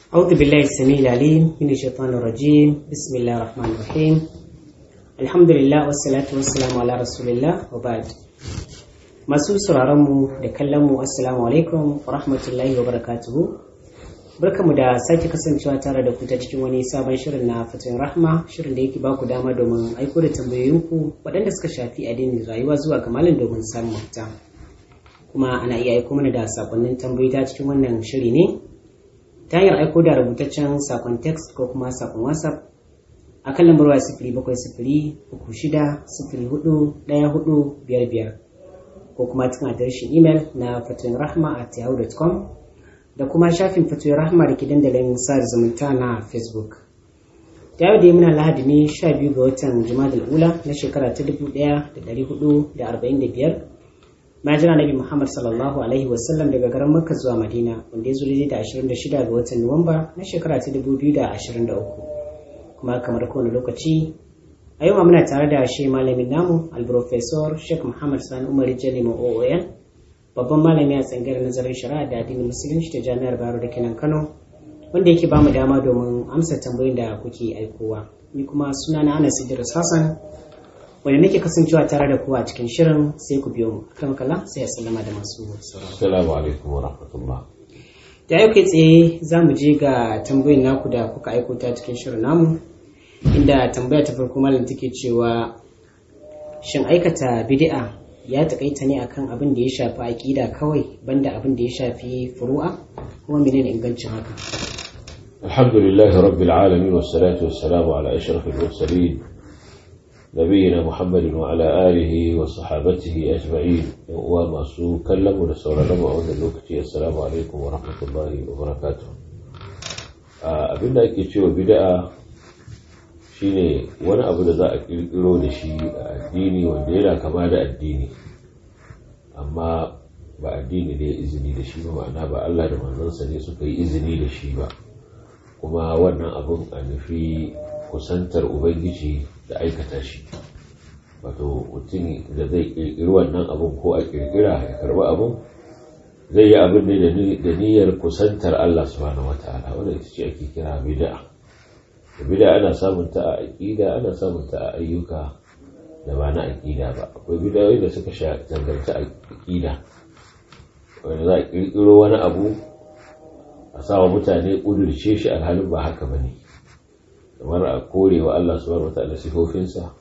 أعوذ بالله السميع العليم من الشيطان الرجيم بسم الله الرحمن الرحيم الحمد لله والصلاة والسلام على رسول الله وبعد masu sauraronmu da kallonmu assalamu alaikum wa rahmatullahi wa barakatuhu barkamu da sake kasancewa tare da ku ta cikin wani sabon shirin na fatin rahma shirin da yake baku dama domin aiko da tambayoyinku waɗanda suka shafi addinin rayuwa zuwa ga malam domin samun mafita kuma ana iya aiko mana da sakonnin tambayoyi ta cikin wannan shiri ne ta hanyar aiko da rubutaccen sakon text ko kuma sakon whatsapp a kan lambar waya sifiri bakwai sifiri uku shida sifiri hudu ɗaya hudu biyar biyar ko kuma cikin adireshin imel na fatoyin rahma at yahoo.com da kuma shafin fatoyin rahma da ke dandalin sa zumunta na facebook ta yau da yi muna lahadi ne sha biyu ga watan jumadal ula na shekara ta dubu ɗaya da ɗari hudu da arba'in da biyar na jira nabi muhammad sallallahu alaihi wasallam daga garin makka zuwa madina wanda ya zo da ashirin da shida ga watan nuwamba na shekara ta dubu biyu da ashirin da uku kuma kamar kowane lokaci a yau muna tare da shi malamin namu alprofesor sheikh muhammad sani umar jalima oon babban malami a tsangar nazarin shari'a da addinin musulunci ta jami'ar baro da kenan kano wanda yake bamu dama domin amsa tambayoyin da kuke aikowa ni kuma suna na anas idris hassan wanda nake kasancewa tare da ku a cikin shirin sai ku biyo mu kan kala sai ya sallama da masu sauraro assalamu alaikum wa rahmatullah da yau kai tsaye za mu je ga tambayoyin naku da kuka aiko ta cikin shirin namu inda tambaya ta farko malam take cewa shin aikata bid'a ya takaita ne akan abin da ya shafi aqida kawai banda abin da ya shafi furu'a kuma menene ingancin haka alhamdulillah rabbil alamin wassalatu wassalamu ala ashrafil mursalin nabiyina muhammadin wa ala alihi wa sahabatihi ajma'in wa masu kallamu da sauraron a wannan lokaci assalamu alaikum wa rahmatullahi wa barakatuh abinda ake cewa bid'a shine wani abu da za a kirkiro da shi a addini wanda yana kama da addini amma ba addini ne izini da shi ba ma'ana ba Allah da manzansa ne suka yi izini da shi ba kuma wannan abun a nufi kusantar ubangiji da aikata shi wato mutum da zai kirkiri wannan abun ko a kirkira ya karba abun zai yi abin ne da niyyar kusantar Allah subhanahu wataala wanda ita ce ake kira bid'a bida ana samun ta a aƙida ana samun ta a ayyuka da ba na aƙida ba akwai bidayoyi da suka zangarta aƙida wanda za a ƙirƙiro wani abu a sawa mutane ƙudurce shi alhalin ba haka ba ne kamar a kore wa Allah subhanahu wa ta'ala sifofinsa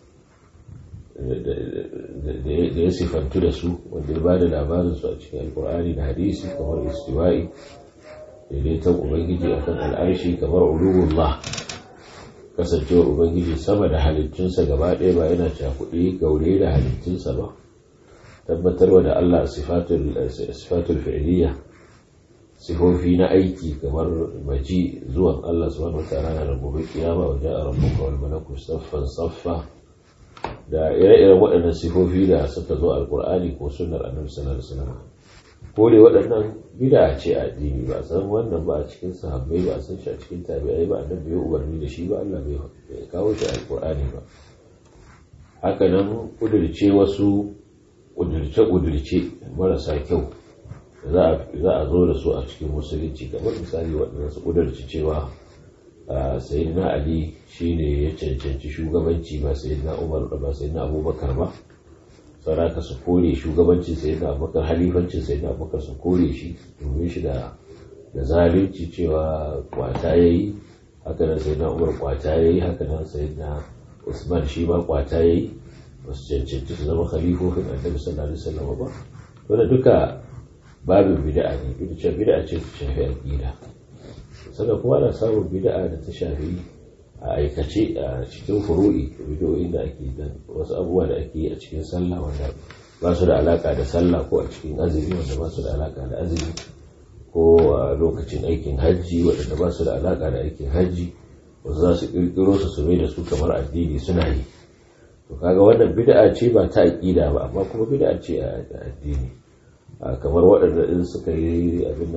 da ya sifantu da su wanda ya ba da labarinsu a cikin alkur'ani da hadisi kamar istiwa'i daidaiton ubangiji akan al'arshi kamar uluwullah kasancewar ubangiji sama da halittunsa gaba ɗaya ba yana cakuɗe gaure da halittunsa ba tabbatarwa da Allah sifatul fi'liya sifofi na aiki kamar maji zuwan Allah subhanahu wataala na gobe kiyama wa ja'a rabbuka wal malaku saffan saffa da ire-iren waɗannan sifofi da suka zo alqur'ani ko sunnar annabi sallallahu alaihi wasallam kore waɗannan bida ce a addini ba san wannan ba a cikin sahabbai ba a san shi a cikin tabi'ai ba annabi bai umarni da shi ba Allah bai kawo shi a alqur'ani ba haka nan kudirce wasu kudirce kudirce marasa kyau za a zo da su a cikin musulunci kamar misali waɗanda su kudirce cewa sayyidina ali shine ya cancanci shugabanci ba sayyidina umar ba sayyidina abubakar ba saraka su kore shugabancin sai da abubakar halifancin sai da abubakar su kore shi domin shi da da zalunci cewa kwata ya yi haka nan sai na umar kwata ya yi haka nan sai na usman shi ma kwata ya yi ba su cancanci su zama khalifofin annabi sallallahu alaihi wasallam ba wanda duka babin bid'a ne duk da bid'a ce ta shafi aqida sannan kuma ana samun bid'a da ta shafi a aikace a cikin furu'i bidiyoyin da ake da wasu abubuwa da ake yi a cikin sallah wanda ba su da alaka da sallah ko a cikin azumi wanda ba su da alaka da azumi ko a lokacin aikin hajji waɗanda ba su da alaka da aikin hajji wasu za su ƙirƙiro su su da su kamar addini suna yi to kaga wannan bid'a ce ba ta aƙida ba amma kuma bid'a ce a addini kamar waɗanda in suka yi abin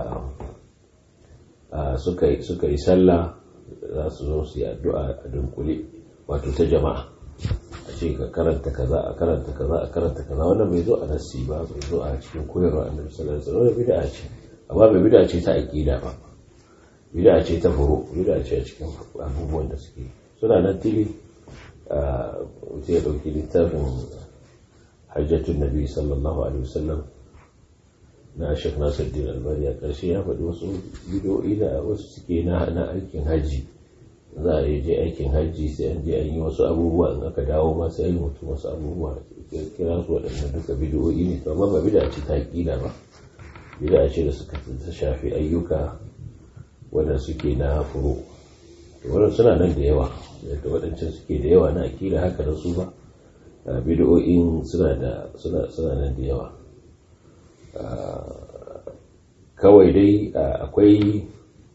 nan suka yi sallah za su zo su yi addu'a a dunkule wato ta jama'a a ce ka karanta kaza a karanta kaza a karanta kaza wannan bai zo a nassi ba bai zo a cikin koyarwa annabi sallallahu alaihi wasallam bid'a ce amma bai bid'a ce ta aqida ba bid'a ce ta furo bid'a ce a cikin abubuwan da suke suna nan tili a ya dauki littafin hajjatun nabi sallallahu alaihi wasallam na shek nasiruddin albani a ƙarshe ya faɗi wasu bidiyoyi da wasu suke na aikin hajji za a yi je aikin hajji sai an je an yi wasu abubuwa in aka dawo ma sai an yi mutu wasu abubuwa kira su waɗannan duka bidiyoyi ne to amma ba bida ce ta ƙila ba bida ce da suka shafi ayyuka wanda suke na furo wannan suna nan da yawa yadda waɗancan suke da yawa na akila haka da su ba bidiyoyin suna da suna nan da yawa kawai dai akwai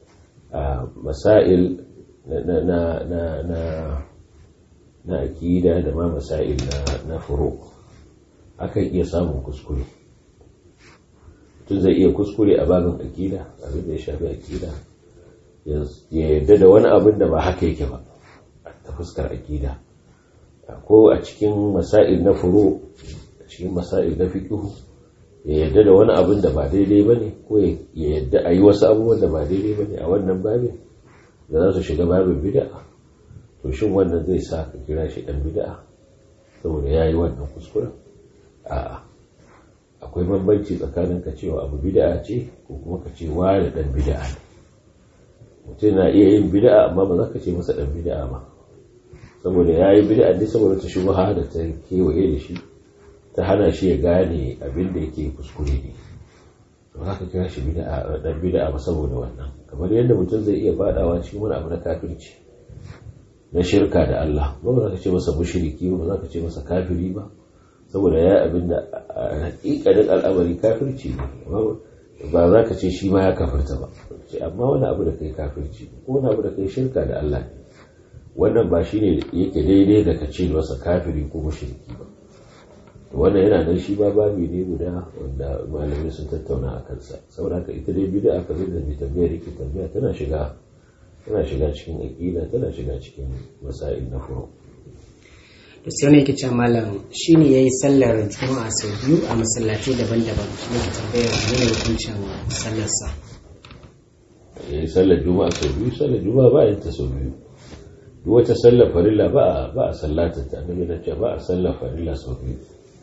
masail na na na na na akida da ma masail na na furo akan iya samun kuskure tun zai iya kuskure a babin akida abin da ya shafi akida ya yarda da wani abin da ba haka yake ba ta fuskar akida ko a cikin masail na furo a cikin masail na fiqhu ya yarda da wani abin da ba daidai ba ne ko ya yarda a yi wasu abubuwan da ba daidai ba ne a wannan babin da za su shiga babin bida'a to shin wannan zai sa ka kira shi dan bida'a saboda ya yi wannan kuskuren a'a akwai bambanci tsakanin ka cewa abu bida'a ce ko kuma ka ce wani dan bida'a ne mutum na iya yin bida'a amma ba za ka ce masa dan bida'a ba saboda ya yi bida'a ne saboda ta shubha da ta kewaye da shi ta hana shi ya gane abin da yake kuskure ne to haka kira shi bid'a dan bid'a ba saboda wannan kamar yadda mutum zai iya fadawa cikin wani abu na kafirci na shirka da Allah ba za ka ce masa mushriki ba za ka ce masa kafiri ba saboda ya abin da hakikanin al'amari kafirci ne ba za ka ce shi ma ya kafirta ba ce amma wani abu da kai kafirci ko wani abu da kai shirka da Allah ne wannan ba shine yake daidai da ka ce masa kafiri ko mushriki ba wannan yana nan shi ba babi ne guda wanda malamai sun tattauna a kansa saboda haka ita dai bid'a aka da mai tambayar yake tambaya tana shiga tana shiga cikin aqida tana shiga cikin masail na furu to sai wani yake cewa malam shine yayi sallar juma'a sau biyu a masallatai daban-daban shi ne tambayar ne hukuncin sallar sa yayi sallar juma'a sau biyu sallar juma'a ba yin ta sau biyu duk wata sallar farilla ba ba a sallata ta annabi na ce ba a sallar farilla sau biyu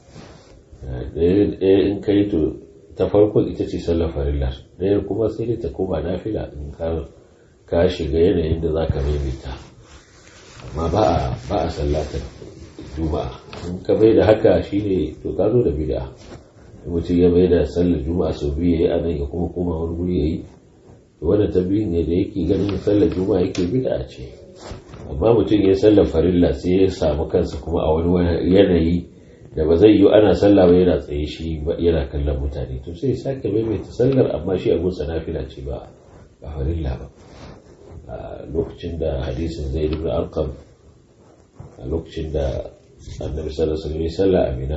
ɗaya in kai to ta farko ita ce sallar farilla ɗaya kuma sai dai ta koma nafila in ka shiga yanayin da za ka maimaita amma ba a ba a sallatar juma'a in ka bai da haka shine to ka zo da bid'a mutum ya bai da sallar juma'a sau biyu yayi anan ya kuma koma wani guri yayi to wannan ta biyu ne da yake ganin sallar juma'a yake bid'a ce amma mutum ya sallar farilla sai ya samu kansa kuma a wani yanayi da ba zai yi ana sallah ba yana tsaye shi yana kallon mutane to sai sake maimaita sallar amma shi abun nafila ce ba ba farilla ba a lokacin da hadisin zai ibn arqam a lokacin da annabi sallallahu alaihi wasallam sallah amina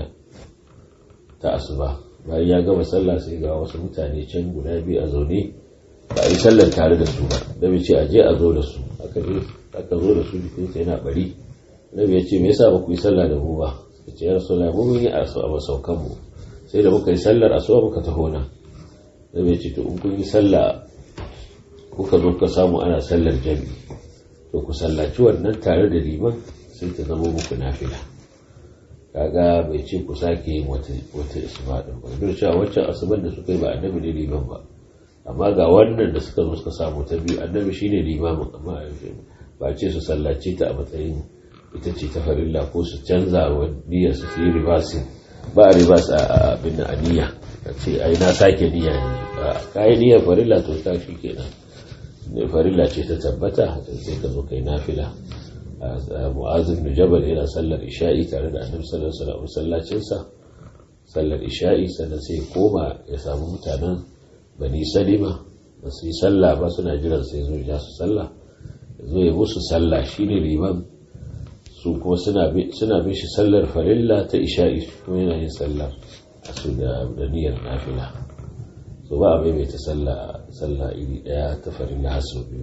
ta asuba bayan ya gama sallah sai ga wasu mutane can guda biyu a zaune ba a yi sallar tare da su ba da ce a je a zo da su aka zo da su jikinsa yana bari nabi ya ce me yasa ba ku yi sallah da mu ba ce ya rasu mu mun yi a masaukan mu sai da muka yi sallar asuwa muka taho na da bai ce to in kun yi sallah kuka zo ka samu ana sallar jami'i to ku sallaci wannan tare da liman sai ta zama muku nafila kaga bai ce ku sake yin wata wata asuba din ba duk cewa wancan asuban da suka yi ba annabi ne liman ba amma ga wannan da suka zo suka samu ta biyu annabi shine limamin amma ba ce su sallace ta a matsayin ita ce ta farilla ko su canza wa niyyar su su yi ribasin ba a ribas a abin a niyya ka ce ai na sake niyya ne ka yi niyyar farilla to ta shi kenan farilla ce ta tabbata sai ka zo kai nafila mu'azin bin jabal yana sallar isha'i tare da annabi sallallahu alaihi wasallam sallacinsa sallar isha'i sannan sai koma ya samu mutanen bani salima ba su yi sallah ba suna jiran sai zo ya su sallah zo ya musu sallah shine liman su kuma suna bin shi sallar farilla ta isha'i kuma yana yin sallar su da niyyar nafila so ba a maimaita sallah iri daya ta farilla har sau biyu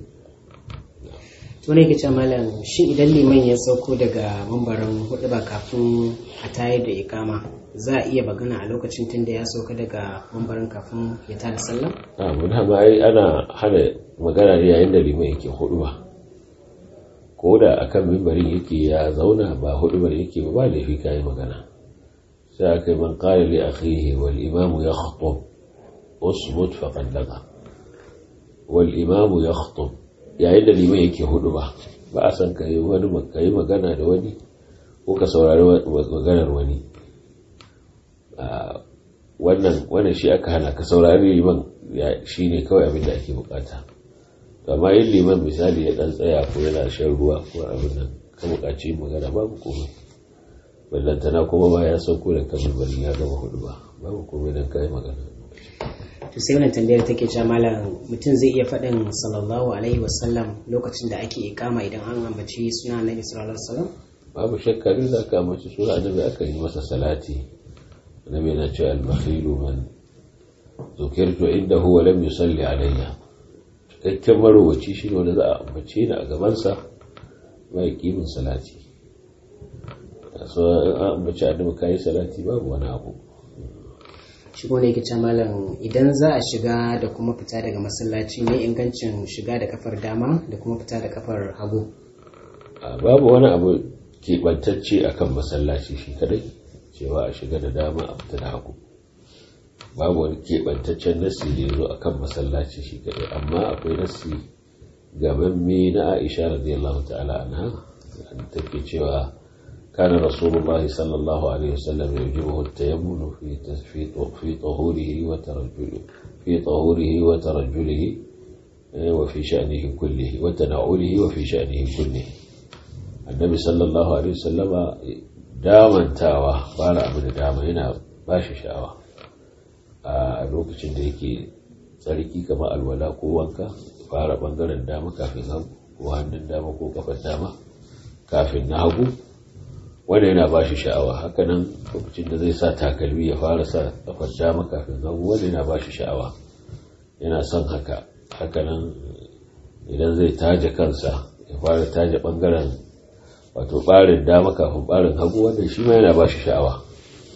wani ke ce malam shi idan liman ya sauko daga mambarin hudu ba kafin a tayar da ikama za a iya bagana a lokacin tun da ya sauka daga mambarin kafin ya tada sallah? a mun hama ai ana hana magana ne yayin da liman yake hudu ba ko da akan mimbarin yake ya zauna ba hudu ba yake ba ba laifi kayi magana sai aka yi man qala li akhihi wal imamu yakhutub usmut faqad laga wal imamu yakhutub yayin da liman yake hudu ba ba a san ka yi wani ka yi magana da wani ko ka saurari maganar wani wannan wannan shi aka hana ka saurari liman shi ne kawai abin da ake bukata amma yin liman misali ya dan tsaya ko yana shan ruwa ko abin nan ka bukaci magana babu komai ballantana kuma ba ya sauko da kamar bari ya gama hudu ba babu komai dan kai magana to sai wannan tambayar take cewa malam mutum zai iya faɗin sallallahu alaihi wasallam lokacin da ake ikama idan an ambaci suna annabi sallallahu alaihi wasallam babu shakka duk da aka ambaci suna annabi aka yi masa salati annabi yana cewa al-bakhilu man zukirtu indahu wa lam yusalli alayya cikakken marowaci shi ne wanda za a ambace ni a gabansa mai kimin salati so an ambaci annabi kai salati babu wani abu shi ne yake ce malam idan za a shiga da kuma fita daga masallaci ne ingancin shiga da kafar dama da kuma fita da kafar hagu babu wani abu keɓantacce akan masallaci shi kadai cewa a shiga da dama a fita da hagu babu wani keɓantaccen nasi da ya zo akan masallaci shi kadai amma akwai nasi gabanme na aisha radiyallahu ta'ala anha take cewa كان رسول الله صلى الله عليه وسلم يعجبه التيمم في في في طهوره وترجله في طهوره وترجله وفي شأنه كله وتنعله وفي شأنه كله النبي صلى الله عليه وسلم داما تاوى قال أبن داما هنا باشي شاوى a lokacin da yake tsarki kamar alwala ko wanka fara bangaren dama kafin hagu ko hannun dama ko kafar dama kafin na hagu wanda yana ba shi sha'awa hakanan lokacin da zai sa takalmi ya fara sa kafar dama kafin hagu wanda yana ba shi sha'awa yana son haka hakanan idan zai taje kansa ya fara taje bangaren wato barin dama kafin barin hagu wanda shi ma yana ba shi sha'awa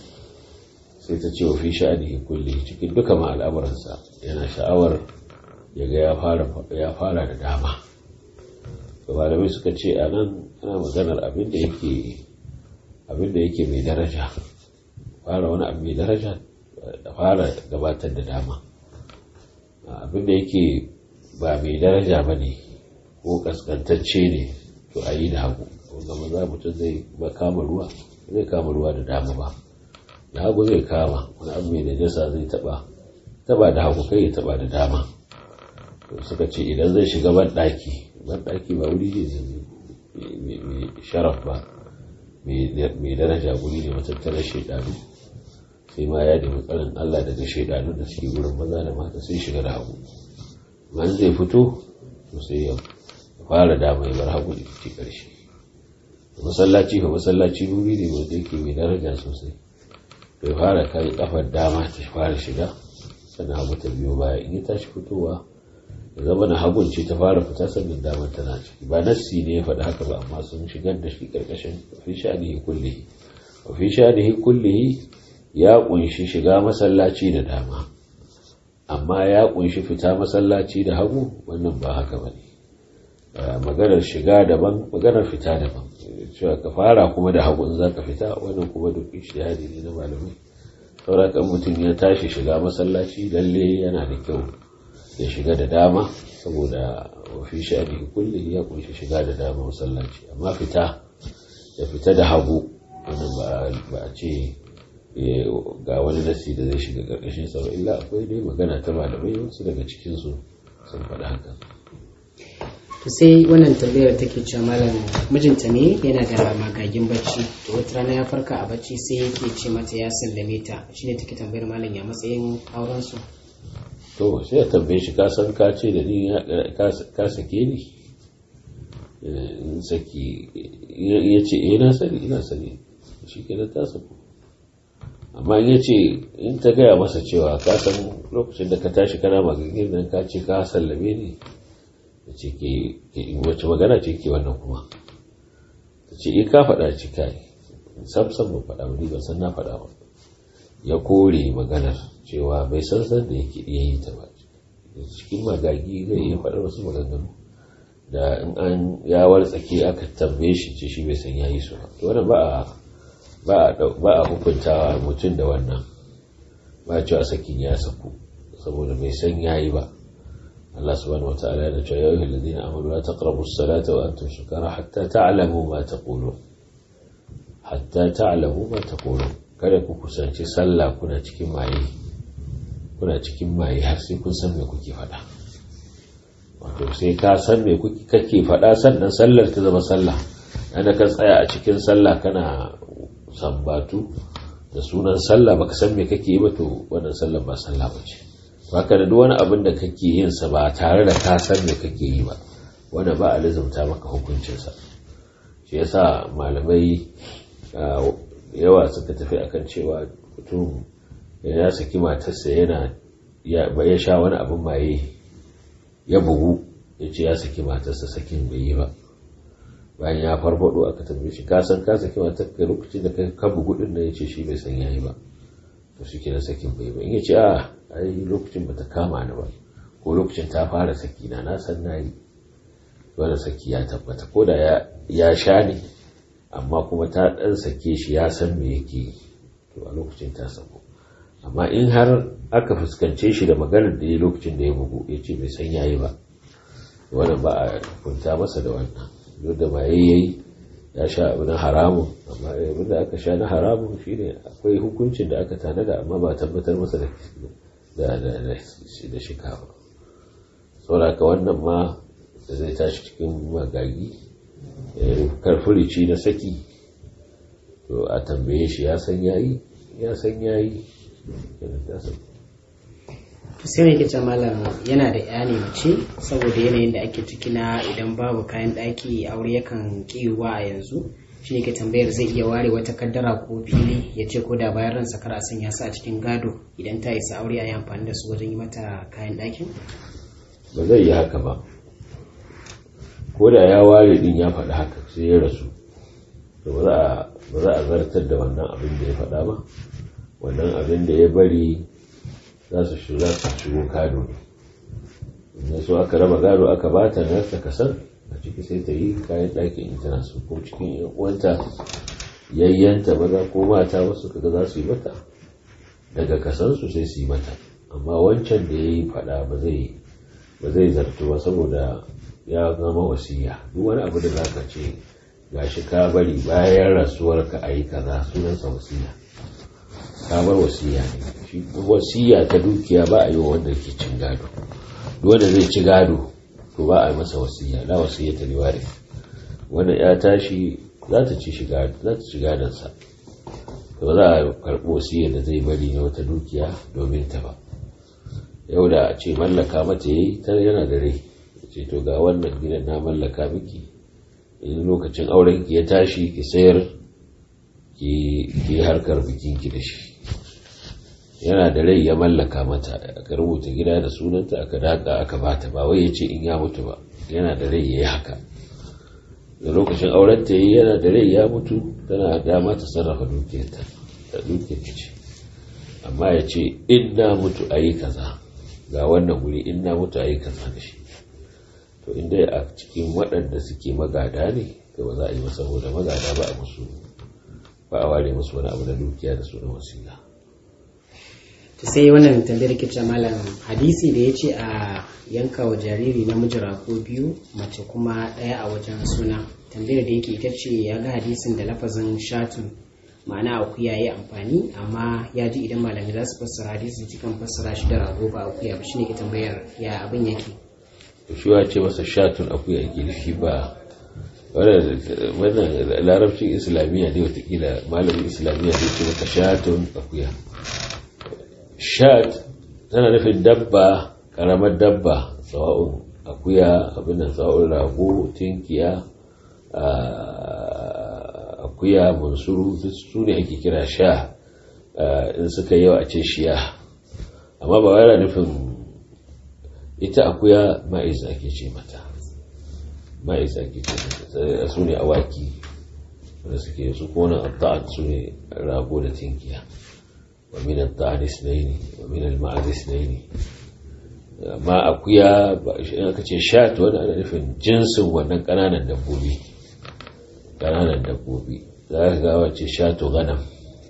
sai ta ce wa fi sha'anihi kulli cikin duka ma al'amuransa yana sha'awar ya ga ya fara da dama malamai suka ce a nan ana maganar abin da yake abin da yake mai daraja fara wani abu mai daraja da fara gabatar da dama abin da yake ba mai daraja ba ne ko kaskantacce ne to a yi da hagu ko gama za mutum zai kama ruwa zai kama ruwa da dama ba da hagu zai kama wani abu mai najasa zai taba taba da hagu kai ya taba da dama suka ce idan zai shiga ban daki ban daki ba wuri ne mai sharaf ba mai daraja guri ne matattarar shaidanu sai ma ya nemi tsarin Allah daga shaidanu da suke wurin maza da mata sai shiga da hagu man zai fito to sai ya fara dama ya bar hagu da ci karshe masallaci fa masallaci wuri ne wanda yake mai daraja sosai bai fara kai kafar dama ta fara shiga sannan hagu ta biyo baya in ya tashi fitowa ya zama na hagun ce ta fara fita sannan damar tana ciki ba nassi ne ya faɗi haka ba amma sun shigar da shi ƙarƙashin fi sha'anihi kullihi wa fi sha'anihi kullihi ya ƙunshi shiga masallaci da dama amma ya ƙunshi fita masallaci da hagu wannan ba haka ba ne maganar shiga daban maganar fita daban cewa ka fara kuma da hagu in za ka fita wannan kuma duk ishtihadi ne na malamai saurakan mutum ya tashi shiga masallaci lalle yana da kyau ya shiga da dama saboda wafi sha'ani kullum ya kunshi shiga da dama masallaci amma fita ya fita da hagu wannan ba a ce ga wani nasi da zai shiga karkashin sa ba illa akwai dai magana ta malamai wasu daga cikinsu sun faɗi haka to sai wannan tambayar take cewa malam mijinta ne yana da magagin bacci to wata rana ya farka a bacci sai yake ce mata ya sallame ta shine take tambayar malam ya matsayin auren su to sai ya tambaye shi ka san ka ce da ni ka sake ni in saki ya ce eh na sani ina sani shi kenan ta saku amma in ya ce in ta gaya masa cewa ka san lokacin da ka tashi kana magagin nan ka ce ka sallame ni ta ce ke wace magana ce ke wannan kuma ta ce in ka faɗa ci kai sam sam ba faɗa wani ba san na faɗa ba ya kore maganar cewa bai san san da yake iya yi ta ba cikin magagi zai iya faɗar wasu maganganu da in an ya wartsake aka tambaye shi ce shi bai san yayi su ba wannan ba a ba a hukuntawa mutum da wannan ba a cewa sakin ya saku saboda bai san yayi ba Allah subhanahu wataala yana cewa ya ayyuhal ladina amanu la taqrabu as-salata wa antum sukara hatta ta'lamu ma taqulun hatta ta'lamu ma taqulun kada ku kusanci sallah kuna cikin maye kuna cikin maye har sai kun san me kuke faɗa wato sai ka san me kuke kake faɗa sannan sallar ta zama sallah ana ka tsaya a cikin sallah kana sambatu da sunan sallah baka san me kake yi ba to wannan sallar ba sallah ba ce baka da duk wani abin da kake yin sa ba tare da ka san me kake yi ba wanda ba a lizumta maka hukuncinsa shi yasa malamai yawa suka tafi akan cewa mutum ya saki matarsa yana ya sha wani abin maye ya bugu ya ce ya saki matarsa sakin bai yi ba bayan ya farfado aka tambaye shi ka san ka saki matar ka lokacin da ka bugu din nan ya ce shi bai san yayi ba to shi kenan sakin bai ba in ya ce a ai lokacin bata kama ni ba ko lokacin ta fara saki na na san nayi wanda saki ya tabbata ko da ya sha ne amma kuma ta dan sake shi ya san me yake to a lokacin ta sako amma in har aka fuskance shi da maganar da ya lokacin da ya bugu ya ce bai san yayi ba wannan ba a kunta masa da wannan duk da ba yayi ya sha abu na haramun amma abin da aka sha na haramun shine akwai hukuncin da aka tanada amma ba tabbatar masa da da shika ba saboda wannan ma da zai tashi cikin magagi karfurici na saki to a tambaye shi ya san yayi ya san yayi sai ne ke malam yana da ya ne mace saboda yanayin da ake ciki na idan babu kayan ɗaki aure yakan kiwa a yanzu shi ne ke tambayar zai iya ware wata kaddara ko fili ya ce ko da bayan ransa kar a sanya su a cikin gado idan ta isa aure a yi amfani da su wajen yi mata kayan ɗakin ba zai yi haka ba ko da ya ware din ya faɗi haka sai ya rasu to ba za a zartar da wannan abin da ya faɗa ba wannan abin da ya bari za su shiga su shigo gado ne so aka raba gado aka ba ta na ta kasan a ciki sai ta yi kayan ɗakin in tana so ko cikin yan uwanta yayyanta maza ko mata wasu kaga za su yi mata daga kasansu sai su yi mata amma wancan da ya yi faɗa ba zai ba zai zartu ba saboda ya zama wasiya duk wani abu da zaka ce gashi ka bari bayan rasuwar ka ayi kaza sunansa wasiya ka bar wasiya ne shi wasiya ta dukiya ba a yi wa wanda ke cin gado duk wanda zai ci gado to ba a yi masa wasiya la wasiya ta liwari wanda ya tashi za ta ci shiga za ta ci gadon sa to za a karɓi wasiyar da zai bari na wata dukiya domin ta ba yau da a ce mallaka mata yayi ta yana da rai ce to ga wannan gidan na mallaka miki in lokacin auren ki ya tashi ki sayar ki harkar bikin ki da shi yana da rai ya mallaka mata aka rubuta gida da sunanta aka daka aka bata ba wai ya ce in ya mutu ba yana da rai ya yi haka da lokacin auren ta yi yana da rai ya mutu tana dama ta sarrafa dukiyarta da dukiyar ce amma ya ce in na mutu a yi kaza ga wannan guri in na mutu a yi kaza da shi to inda a cikin waɗanda suke magada ne to ba za a yi masa saboda magada ba a musu ba a ware musu wani abu na dukiya da sunan wasila to sai wannan tambayar ke ce malam hadisi da ya ce a yanka wa jariri namiji ko biyu mace kuma ɗaya a wajen suna tambayar da yake ita ce ya ga hadisin da lafazin shatun ma'ana akuya ya yi amfani amma ya ji idan malami za su fassara hadisin cikin fassara shi da rago ba akuya ba shine ke tambayar ya abin yake shi wa ce masa shatun akuya yake shi ba wannan larabcin islamiyya ne watakila malamin islamiyya ne ce maka shatun akuya shat tana nufin dabba karamar dabba sawa'un akuya abin nan sawa'un rago tinkiya akuya mansuru duk su ne ake kira sha in suka yawa a ce shiya amma ba yana nufin ita akuya ma'iz ake ce mata ma'iz ake ce mata su ne awaki wanda suke su kona adda'ad su ne rago da tinkiya wa min adda'ad isnaini wa min al-ma'az isnaini amma akuya ba shi aka ce shat wani ana nufin jinsin wannan ƙananan dabbobi ƙananan dabbobi za ka ga wace shato ganam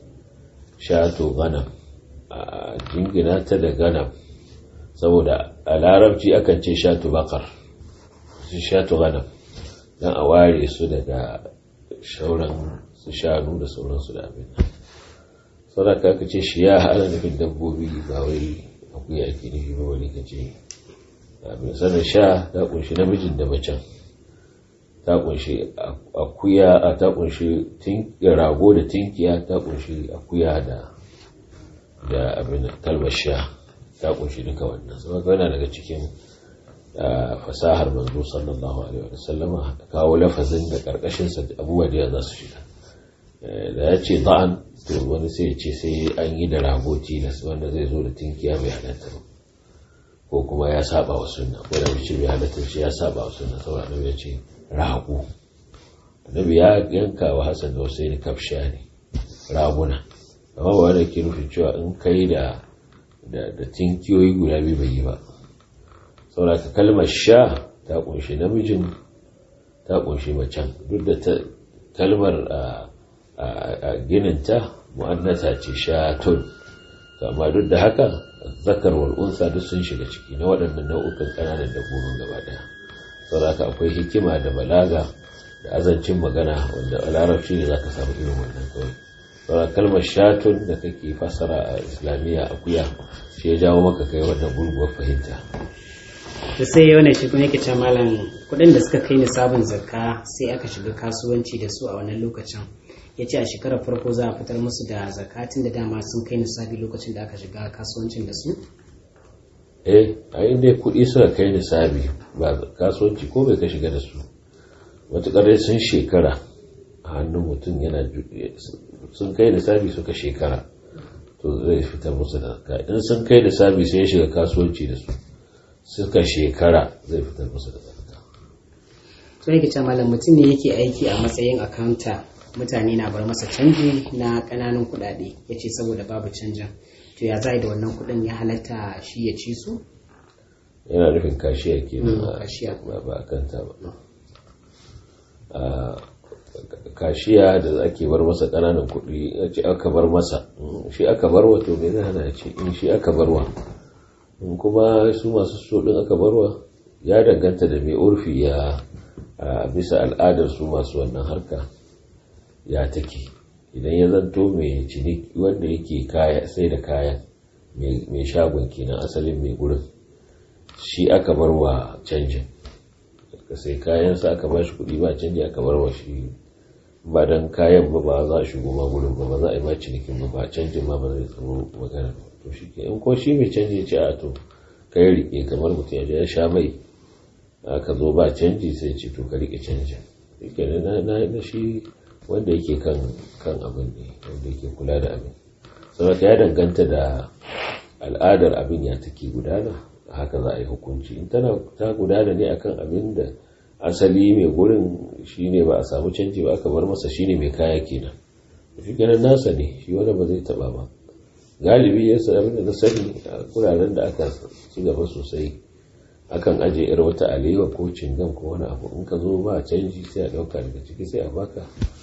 shato ganam a jingina ta da ganam saboda a larabci akan ce shatu bakar su shatu ganam don a ware su daga shauran su shanu da sauransu da abin sauraka aka ce shi ya hana nufin dabbobi ba wai akuya ake nufi ba wani ka ce abin sanar sha ta kunshi namijin da macen ta kunshi akuya a ta kunshi rago da tinkiya ta kunshi akuya da da abin kalmar sha ta kunshi duka wannan saboda yana daga cikin fasahar manzo sallallahu alaihi wa sallama kawo lafazin da karkashin sa abubuwa da za su shiga da ya ce da'an to wani sai ya ce sai an yi da rago tilas wanda zai zo da tinkiya bai halatta ba ko kuma ya saba wa sunna ko da ce bai halatta shi ya saba wa sunna saboda annabi ya ce rago annabi ya yanka wa Hassan da Hussein kafsha ne raguna amma ba wanda ke nufin cewa in kai da da tinkiyoyi guda biyu bai yi ba saboda kalmar sha ta kunshi namijin ta kunshi macen duk da kalmar a gininta mu'annata ce shatun amma duk da haka zakar wal unsa duk sun shiga ciki na waɗannan nau'ukan ƙananan dabbobin gaba ɗaya saboda akwai hikima da balaga da azancin magana wanda a larabci ne zaka samu irin wannan kawai saboda kalmar shatun da kake fassara a islamiyya akuya shi ya jawo maka kai wannan gurguwar fahimta to sai wannan shi kuma yake cewa malam kuɗin da suka kai ni sabon zakka sai aka shiga kasuwanci da su a wannan lokacin ya ce a shekarar farko za a fitar musu da zakatin da dama sun kai nisabi lokacin da aka shiga kasuwancin da su? eh a inda kuɗi suka kai nisabi ba kasuwanci ko bai ka shiga da su matuƙar sun shekara a hannun mutum yana sun kai nisabi suka shekara to zai fitar musu da zakka in sun kai nisabi sai ya shiga kasuwanci da su suka shekara zai fitar musu da zakka to yake ce malam mutum ne yake aiki a matsayin akanta mutane na bar masa canji na ƙananan kuɗaɗe ya ce saboda babu canjin to ya za da wannan kuɗin ya halatta shi ya ci su yana nufin kashiya ke kashiya. ba a kanta ba kashiya da ake bar masa ƙananan kuɗi ya ce aka bar masa shi aka barwa to me zai hana ya ce in shi aka barwa in kuma su masu so ɗin aka barwa ya danganta da mai urfi ya bisa al'adar su masu wannan harka ya take idan ya zanto mai ciniki wanda yake kaya sai da kayan mai shagon kenan asalin mai gurin shi aka bar wa canjin ka sai kayansa aka ba shi kuɗi ba canji aka bar wa shi ba don kayan ba ba za a shigo ma gurin ba ba za a yi ma cinikin ba ba canjin ma ba zai tsaro magana ba to shi ke in ko shi mai canji ce a to ka yi riƙe kamar mutum ya je ya sha mai aka zo ba canji sai ce to ka riƙe canjin na shi wanda yake kan kan abin ne wanda yake kula da abin saboda ya danganta da al'adar abin ya take gudana haka za a yi hukunci in tana ta gudana ne akan abin da asali mai gurin shine ba a samu canji ba aka bar masa shine mai kaya kenan shi kenan nasa ne shi wanda ba zai taba ba galibi ya sa abin da na sani a kuraren da aka ci gaba sosai akan aje yar wata alewa ko cingam ko wani abu in ka zo ba canji sai a dauka daga ciki sai a baka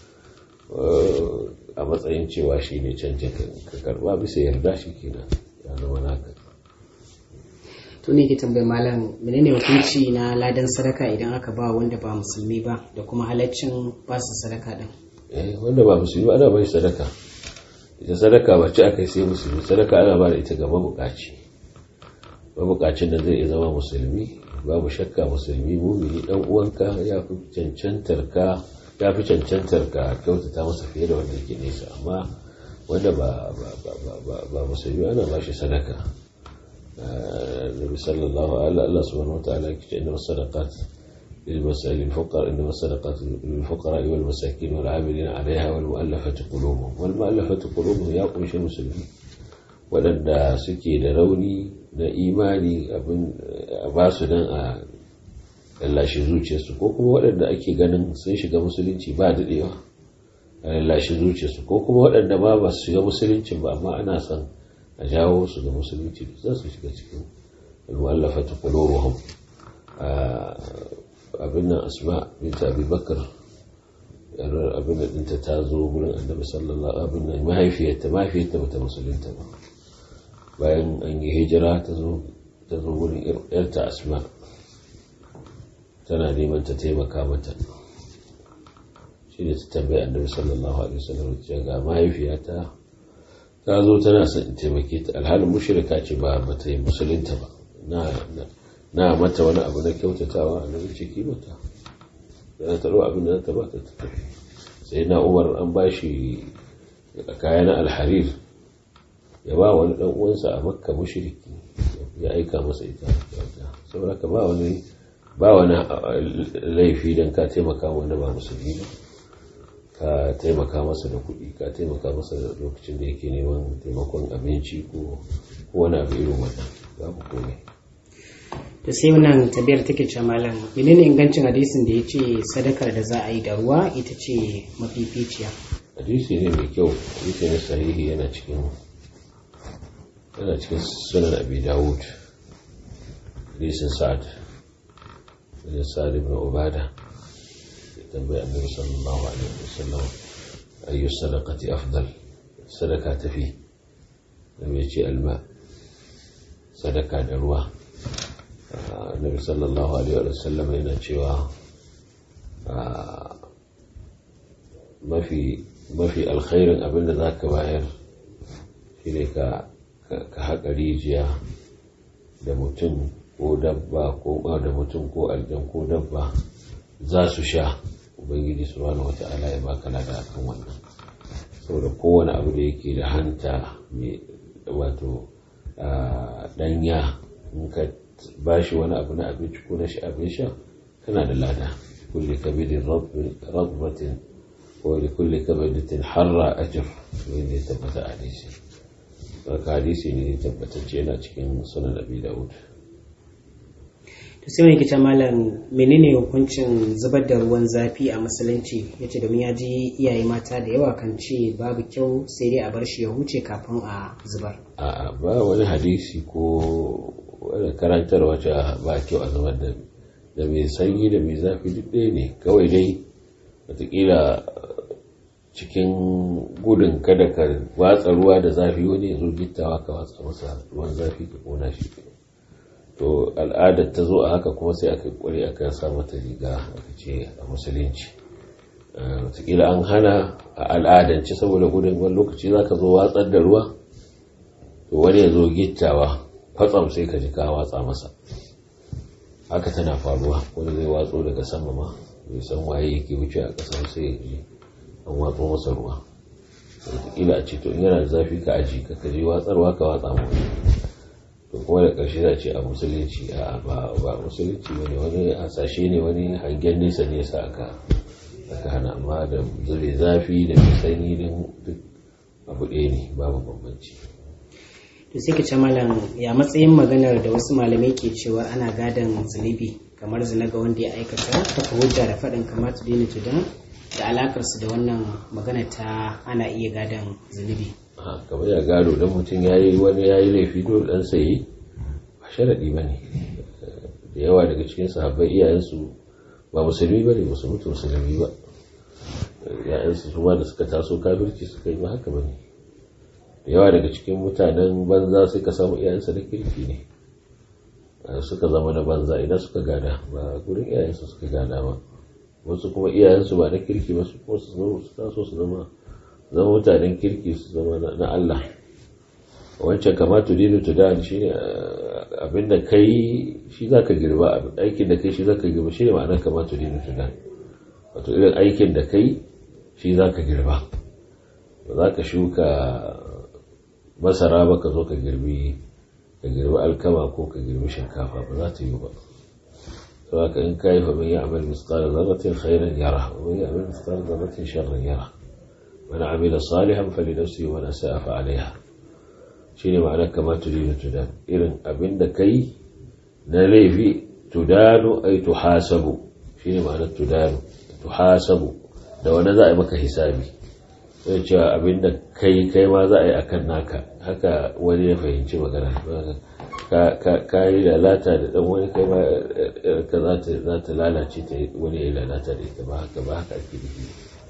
a matsayin cewa shi ne canjin ka karba bisa yarda shi kenan ya zama naka to ne ke tambayi malam menene hukunci na ladan sadaka idan aka ba wanda ba musulmi ba da kuma halaccin ba su sadaka din eh wanda ba musulmi ana bai sadaka ita sadaka ba ci aka sai musulmi sadaka ana ba da ita ga mabukaci mabukacin da zai zama musulmi babu shakka musulmi mumini dan uwanka ya fi cancantar ka ya fi cancantar ka kyautata masa fiye da wanda yake nesa amma wanda ba ba musulmi ana ba shi sadaka nabi sallallahu alaihi Allah subhanahu wataala yake ce inna sadaqat للمسائل الفقراء إنما الصدقات للفقراء والمساكين والعاملين عليها والمؤلفة قلوبهم والمؤلفة قلوبهم يا قوش المسلمين waɗanda suke da rauni na imani abin a ba su don a lallashe zuciyarsu ko kuma waɗanda ake ganin sun shiga musulunci ba daɗewa a lallashe zuciyarsu ko kuma waɗanda ma ba su shiga musulunci ba amma ana son a jawo su ga musulunci za su shiga cikin al-mu'allafatu qulubuhum abin nan asma bint abi bakr abin da dinta ta zo gurin annabi sallallahu abin nan mahaifiyarta mahaifiyarta bata musulunta ba bayan an yi hijira ta zo ta zo gurin yarta asma tana neman ta taimaka mata shi ne ta tambayi annabi sallallahu alaihi wasallam ta ga mahaifiyata ta zo tana son in taimake ta alhalin mushrika ce ba bata yi musulunta ba na na mata wani abu na kyautatawa a nan ciki mata da ta abin da ta ba ta tafi sai na umar an ba shi kayan alharir ya ba wani dan uwansa a makka mushriki ya aika masa ita saboda ka ba wani ba wani laifi don ka taimaka wanda ba musulmi ba ka taimaka masa da kuɗi ka taimaka masa da lokacin da yake neman taimakon abinci ko wani abu irin wannan babu komai da sai wannan tabiyar take ce malam menene ingancin hadisin da ya ce sadakar da za a yi da ruwa ita ce mafificiya hadisi ne mai kyau hadisi ne sahihi yana cikin yana cikin sunan abi dawud hadisin sa'ad da sa'ad ibn ubada tambayi annabi sallallahu alaihi wasallam ayyu sadaqati afdal sadaka tafi da mai ce alma sadaka da ruwa annabi sallallahu alaihi wasallam yana cewa mafi mafi alkhairin abinda za ka bayar shi ne ka haƙa rijiya da mutum ko dabba ko da mutum ko aljan ko dabba za su sha ubangiji subhanahu wata'ala ya baka lada akan wannan saboda kowane abu da yake da hanta mai wato danya in ka ba shi wani abu na abinci ko na shi abin sha kana da lada kulle kabidin rabbatin ko da kulle kabidin harra ajir wanda ya tabbata a hadisi haka hadisi ne tabbatacce yana cikin sunan abi da'ud to sai wani kita malam menene hukuncin zubar da ruwan zafi a musulunci ya ce domin ya ji iyaye mata da yawa kan ce babu kyau sai dai a bar shi ya huce kafin a zubar a ba wani hadisi ko wani karantar wacce ba kyau a zubar da da mai sanyi da mai zafi duk ɗaya ne kawai dai watakila cikin gudun kada ka watsa ruwa da zafi wani ya zo gittawa ka watsa masa ruwan zafi ka kona shi to al'adar ta zo a haka kuma sai aka kware aka sa mata riga aka ce a musulunci watakila an hana a al'adance saboda gudun wani lokaci za ka zo watsar da ruwa to wani ya zo gittawa kwatsam sai ka ji ka watsa masa haka tana faruwa wani zai watso daga sama ma bai san waye yake wuce a ƙasar sai ya ji an watso masa ruwa wataƙila a ce to in yana da zafi ka aji ka kaji watsarwa ka watsa mu to kuma da ƙarshe za ce a musulunci a ba ba musulunci wani wani hasashe ne wani hangen nesa ne sa aka aka hana amma da zube zafi da mai sanyi duk abu ɗaya ne babu bambanci to sai ka ce malam ya matsayin maganar da wasu malamai ke cewa ana gadon zunubi kamar zina ga wanda ya aikata kafa hujja da faɗin kamata daina tudan da alakarsu da wannan magana ta ana iya gadon zunubi kamar ya gado don mutum ya yi wani ya yi laifi dole ɗan sayi ba sharaɗi ba ne da yawa daga cikin sahabbai iyayensu ba musulmi ba ne ba su mutu musulmi ba yayansu su da suka taso kafirci suka yi ba haka ba ne da yawa daga cikin mutanen banza suka samu iyayensa da kirki ne suka zama na banza idan suka gada ba gurin iyayensu suka gada ba wasu kuma iyayensu ba na kirki ba su kuma su taso su zama zama mutanen kirki su zama na Allah wancan kama tudinu tudan shi ne abinda kai shi za ka girba aikin da kai shi za ka girba shi ne ma'anar kama tudinu tudan wato irin aikin da kai shi za ka girba ba za ka shuka masara ba ka zo ka girbi ka girbi alkama ko ka girbi shinkafa ba za ta yi ba sau haka in ka yi fa mai ya'amal misqala zarratin khairan yara wa mai ya'amal misqala zarratin sharran yara man amila salihan fali nafsi wa man sa'a fa alaiha shine ma'anar kama tudinu tudan irin abin da kai na laifi tudanu ay tuhasabu shine ma'anar tudanu tuhasabu da wani za a yi maka hisabi sai cewa abinda kai kai ma za a yi akan naka haka wani ya fahimci magana ka yi lalata da dan wani kai ma ka za ta lalace ta wani ya lalata da ita ba haka ba haka ake nufi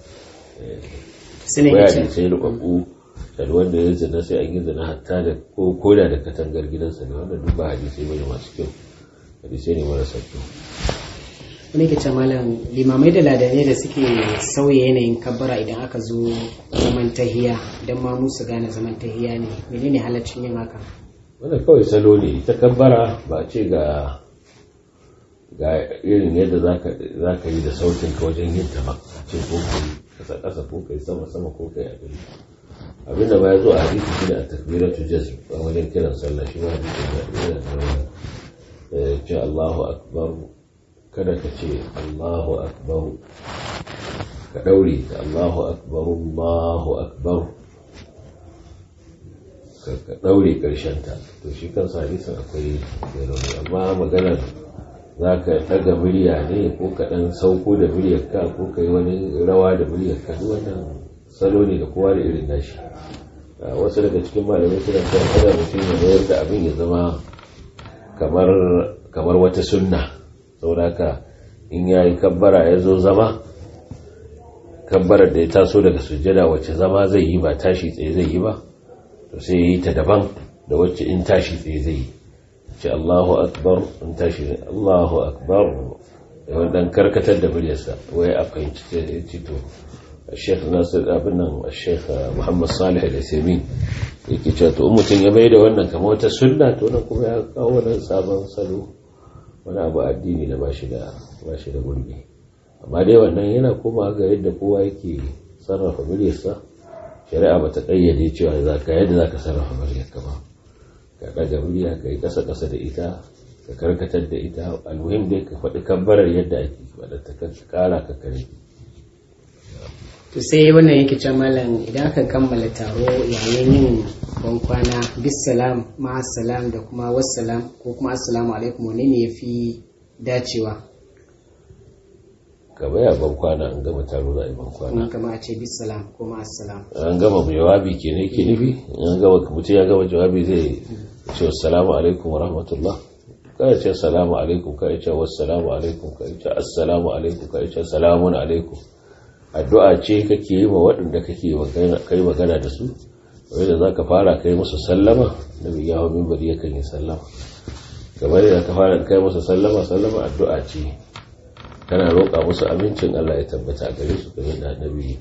waya ne sai rubabbu da wanda ya zina sai an yi zina hatta da ko koda da katangar gidansa ne wannan duk ba hadisai bane masu kyau hadisai ne marasa kyau wani ke malam limamai da ladane da suke sauya yanayin kabbara idan aka zo zaman tahiya don ma musu gane zaman tahiya ne menene halaccin yin haka wannan kawai salo ne ita kabbara ba ce ga ga irin yadda za ka yi da sautin ka wajen yin ta ba ce ko kai kasa kasa ko kai sama sama ko kai abin abin da ba ya zo a hadisi shi da a takbiratu jazm a wajen kiran sallah shi ma hadisi da yana da wani ce Allahu akbar kada ka ce Allahu akbar ka daure ka Allahu akbar Allahu akbar ka daure karshen ta to shi kansa hadisin akwai rauni amma maganar za ka daga murya ne ko ka dan sauko da muryarka ko ka yi wani rawa da muryarka duk wannan salo ne da kowa da irin nashi wasu daga cikin malamai suna cewa kada mutum ya mayar da abin ya zama kamar kamar wata sunna saboda in ya yi kabbara ya zo zama kabbarar da ya taso daga sujjada wacce zama zai yi ba tashi tsaye zai yi ba to sai ya yi ta daban da wacce in tashi tsaye zai yi ce Allahu akbar in tashi Allahu akbar yawan dan karkatar da muryarsa wai a fahimci ta ya ce to Sheikh Nasir abin nan Sheikh Muhammad Salih Al-Uthaymeen yake cewa to mutum ya bai da wannan kamar wata sunna to nan kuma ya kawo wani sabon salo wani abu addini da ba shi da gurbi amma dai wannan yana koma ga yadda kowa yake sarrafa muryarsa shari'a ba ta ƙayyade cewa za ka yadda za ka sarrafa muryarka ba ka ɗaga murya ka yi ƙasa-ƙasa da ita ka karkatar da ita almuhim dai ka faɗi kabbarar yadda ake faɗa ta ƙara ka kare to sai wannan yake can malam idan aka kammala taro yayin yin bankwana bisalam ma'asalam da kuma wassalam ko kuma assalamu alaikum wane ne ya fi dacewa ka baya bankwana an gama taro za a yi bankwana kuma kama a ce bisalam ko ma'asalam an gama jawabi ke ne ke nufi an gama mutum ya gama jawabi zai ce wassalamu alaikum wa rahmatullah ka ce assalamu alaikum ka ce wassalamu alaikum ka ce assalamu alaikum ka ce salamun alaikum addu'a ce kake yi wa waɗanda kake kai magana da su wanda za ka fara kai musu sallama da bai yawon mimbari yakan yi sallama kamar yadda ka fara kai musu sallama sallama addu'a ce kana roƙa musu amincin Allah ya tabbata gare su kamar da annabi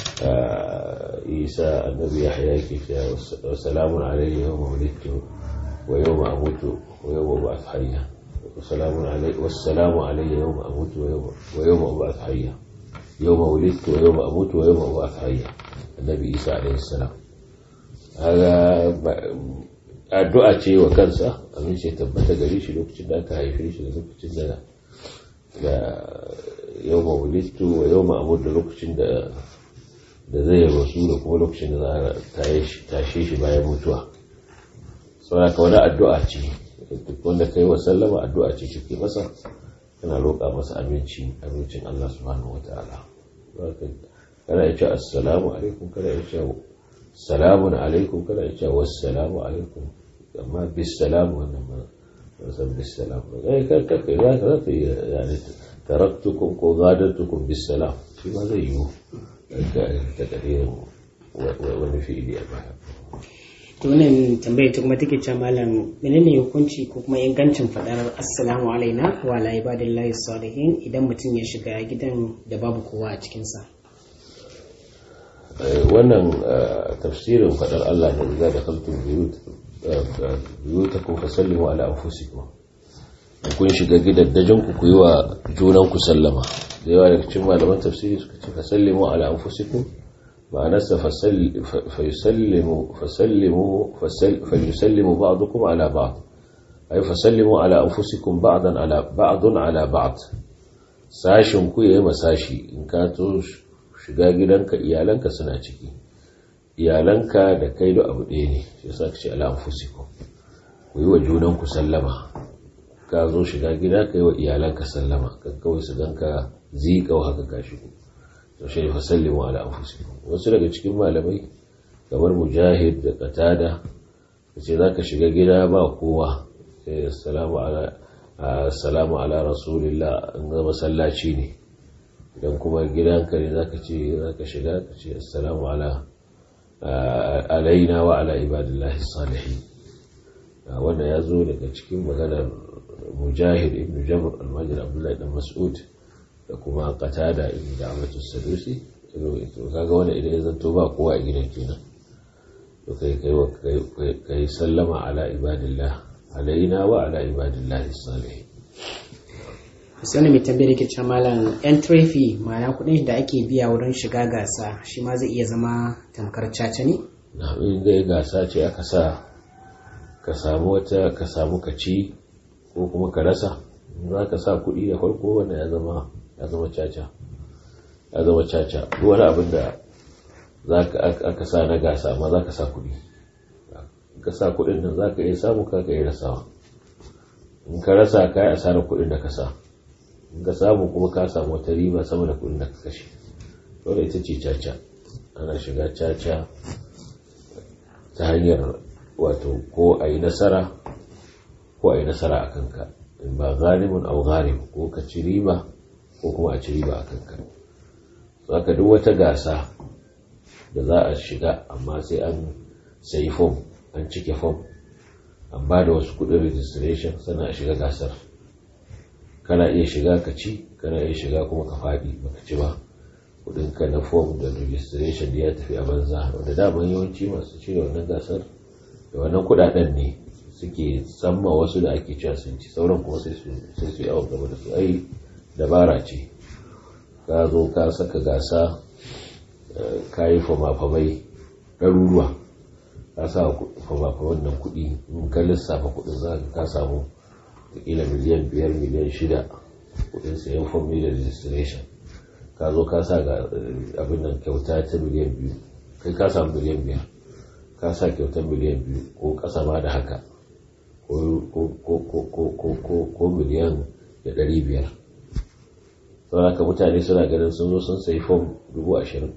isa annabi ya haya ke cewa wa salamun alayhi yawma wulidtu wa yawma amutu wa yawma ba'ath hayya wa salamun alayhi wa salamu alayhi yawma amutu wa yawma ba'ath hayya yawma wulidtu wa yawma amutu wa yawma ba'ath hayya annabi isa alayhi salam haga addu'a ce wa kansa amin ce tabbata gare shi lokacin da aka haife shi da lokacin da da yau ma wulittu wa yau ma da lokacin da da zai rasu da kuma lokacin da za a tashe shi bayan mutuwa saboda ka wani addu'a ce duk wanda kai wa sallama addu'a ce kike masa kana roƙa masa aminci abincin Allah subhanahu wataala kana ya ce assalamu alaikum kana ya ce salamun alaikum kana ya ce wassalamu alaikum amma bisalam wannan ma san bisalam eh kai kai za ka za yi yani taraktukum ko gadartukum bisalam shi ma zai yi ta kadirin wani fi'ili a baya to wannan tambayar ta kuma take cewa malam menene hukunci ko kuma ingancin fadar assalamu alaina wa ala ibadillahi salihin idan mutum ya shiga gidan da babu kowa a cikin sa wannan tafsirin fadar Allah da za da kaltun biyutakum fasallimu ala anfusikum kun shiga gidaddajin ku yi wa junan ku sallama da yawa daga cikin malaman tafsiri suka ce fasallimu ala anfusikum ma'anarsa فيسلم فسلموا فليسلم بعضكم على بعض أي فسلموا على أنفسكم بعضا على بعض على بعض sashin ku yayi masashi in ka to shiga gidanka iyalanka suna ciki iyalanka da kai da abu ɗaya ne shi yasa kace ala anfusikum ku yi wa junan ku sallama ka zo shiga gida kai wa iyalanka sallama kan kawai su ganka zika haka ka shigo to shi fa sallimu ala anfusikum wasu daga cikin malamai kamar mujahid da qatada kace zaka shiga gida ba kowa sai assalamu ala assalamu ala rasulillah in ga masallaci ne idan kuma gidanka ne zaka ce zaka shiga ka ce assalamu ala alaina wa ala ibadillahi salihin wannan ya zo daga cikin maganar mujahid ibn jabr al-majid abdullahi dan mas'ud da kuma qatada ibn da'watu sadusi to kaga wannan idan ya zanto ba kowa a gidan kenan to kai kai kai sallama ala ibadillah alaina wa ala ibadillahi salihin sani mai tambayar ke cewa malam entry fee ma'ana kuɗin da ake biya wurin shiga gasa shi ma zai iya zama tamkar caca ne na in dai gasa ce aka sa ka samu wata ka samu ka ci ko kuma ka rasa za ka sa kuɗi da farko wanda ya zama ya zama caca ya zama caca duk wani abin da aka sa na gasa amma za ka sa kuɗi ka sa kuɗin nan za ka iya samu ka ka iya rasawa in ka rasa ka yi asarar kuɗin da ka sa in ka samu kuma ka samu wata riba sama da kuɗin da ka kashe dole ita ce caca ana shiga caca ta hanyar wato ko a yi nasara ko a yi nasara a kanka ba galimin au galim ko ka ci riba ko kuma a ci riba a kanka saka duk wata gasa da za a shiga amma sai an sayi fom an cike fom an ba da wasu kudin registration sannan a shiga gasar kana iya shiga ka ci kana iya shiga kuma ka faɗi baka ci ba kudinka na fom da registration da ya tafi a banza wanda daman yawanci masu cire wannan gasar da wannan kudaden ne suke samma wasu da ake cewa sun ci sauran kuma sai su yi awon gaba da su ai dabara ce ka zo ka saka gasa ka yi famafamai ɗaruruwa ka sa famafaman nan kuɗi in ka lissafa kuɗin za ka samu kila miliyan biyar miliyan shida kuɗin sayan fom da registration ka zo ka sa ga abin nan kyauta ta miliyan biyu kai ka samu miliyan biyar ka sa kyautar miliyan biyu ko ƙasa ma da haka ko miliyan da ɗari biyar sau haka mutane suna ganin sun zo sun sayi fom dubu ashirin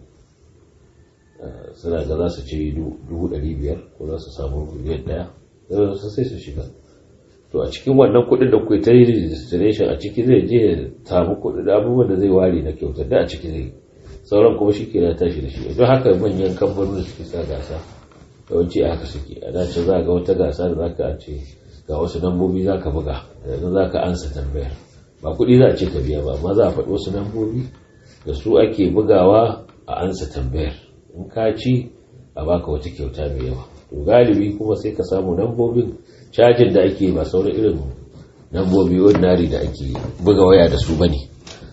suna ga za su ci dubu ɗari biyar ko za su samu miliyan ɗaya zai sun sai su shiga to a cikin wannan kuɗin da kuwa ta yi registration a ciki zai je ya samu kuɗin abubuwan da zai ware na kyautar da a ciki zai sauran kuma shi ke na tashi da shi don haka manyan kamfanonin suke sa gasa yawanci a haka suke a dace za ga wata gasa da zaka ce ga wasu lambobi za ka buga yanzu za ka ansa tambayar ba kuɗi za a ce ka biya ba amma za a faɗi wasu lambobi da su ake bugawa a ansa tambayar in ka ci a baka wata kyauta mai yawa to galibi kuma sai ka samu lambobin cajin da ake ba sauran irin lambobi ordinary da ake buga waya da su bane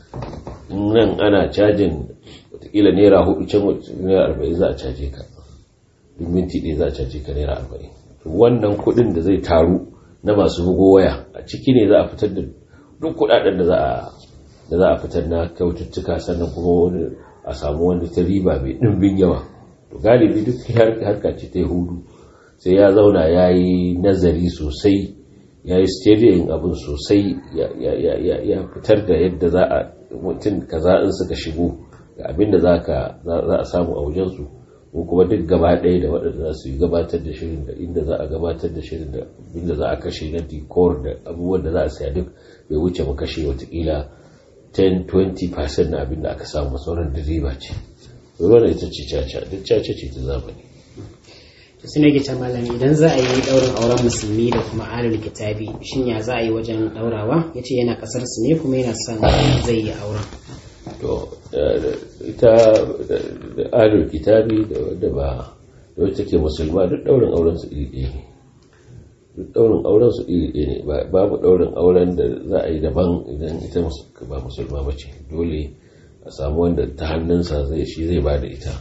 nan ana cajin watakila naira hudu can naira arba'in za a caje ka duk minti ɗaya za a caje ka naira arba'in wannan kuɗin da zai taru na masu bugo waya a ciki ne za a fitar da duk kuɗaɗen da za a da za a fitar na kyaututtuka sannan kuma wani a samu wani ta riba mai ɗimbin yawa to galibi duk harka ce ta hudu sai ya zauna ya yi nazari sosai ya yi stadium abin sosai ya fitar da yadda za a mutum kaza in suka shigo ga abin da za a samu a wajensu ko kuma duk gaba ɗaya da waɗanda za su yi gabatar da shirin da inda za a gabatar da shirin da inda za a kashe na decor da abubuwan da za a saya duk bai wuce mu kashe watakila 10-20% na abin da aka samu sauran da riba ce wannan ita ce caca duk caca ce ta zamani to su ne gita malam idan za a yi ɗaurin auren musulmi da kuma alul kitabi shin ya za a yi wajen ɗaurawa ya ce yana ƙasar su ne kuma yana son zai yi auren to ita da alul kitabi da wadda ba da wacce take musulma duk ɗaurin auren su iri ɗaya ne duk ɗaurin auren su iri ɗaya ne babu ɗaurin auren da za a yi daban idan ita ba musulma ba ce dole a samu wanda ta hannunsa zai shi zai ba da ita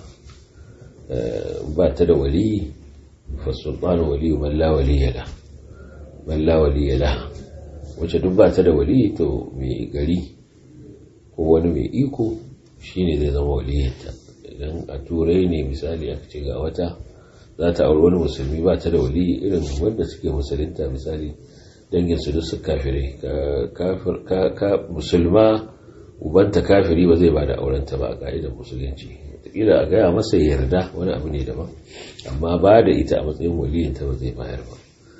ba ta da wali fasultanu wali man la waliyala man la waliyala wacce duk ba ta da wali to mai gari ko wani mai iko shine zai zama waliyanta idan a turai ne misali aka ce ga wata za ta auri wani musulmi ba ta da wali irin wanda suke musulunta misali dangin su duk su kafirai ka musulma ubanta kafiri ba zai ba da aurenta ba a ka'idar musulunci wataƙila a gaya masa yarda wani abu ne daban amma ba da ita a matsayin waliyinta ba zai bayar ba